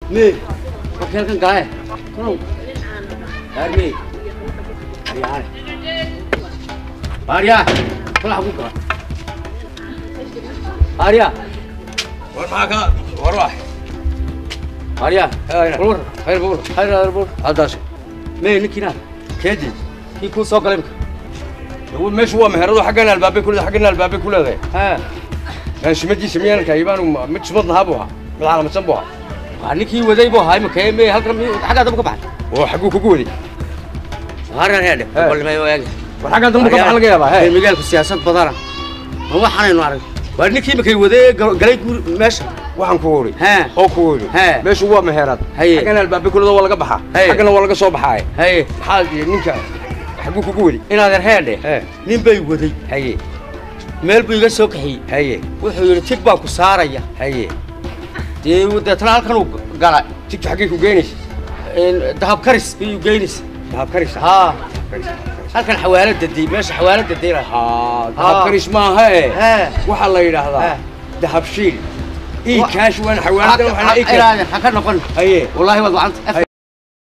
mee markii halkan galae konow aarmee aryaane aryaa kolaxa ku gala aryaa war maxaa ka war wax aryaa Hayna. bulwar khayr buur hayr hayr bulwar haddaas mee ninkiina keedii kii kuu soo galay imka meeshu waa meherado xaggan albaabay ku leedahay xaggan albaabay ku leedahay haa aan shimadiisa miyaan kaayibaan mid shimad lahaa buu ahaa mid calamadsan buu ahaa waa ninkii waday buu ahaa imika mee halkan mi- xaggaa dambe ka baxay oo xagguu kugu waday haran heedhe Hey. balmay waagi war xaggan dambe ka baxa laga yaabaa Reer he magaalku siyaasad badana ma waxaanaynu arag waa ninkii imakay wadee gal- galay guur meesha waxaan ku wuri He. oo ku wuri He. meeshu waa meherad Haye. xaggan albaabay ku leedahay waa laga baxaa Haye. xaggana waa laga soo baxaaye haye maxaa iyo ninka xagguu kugu wadi inaadan heedhe he nin bay waday haye meel buu iga soo kaxiyey haye wuxuu yidhi tig baa ku saaraya haye dee deetana halkan uu gala tigta xaggay ku geynaysa dahab karis iyuu geynaysa dahab karisa haa Karis, halkan xawaalada dey meesha xawaalada deyla haa dahab Haa. karis maaha ee hee waxaa la yidhaahdaa He. dahab shiil ii Wa- kaash waan xawaalada waxaan ii keenay inaadan ha ka noqon haye wallaahi waad wacanta afka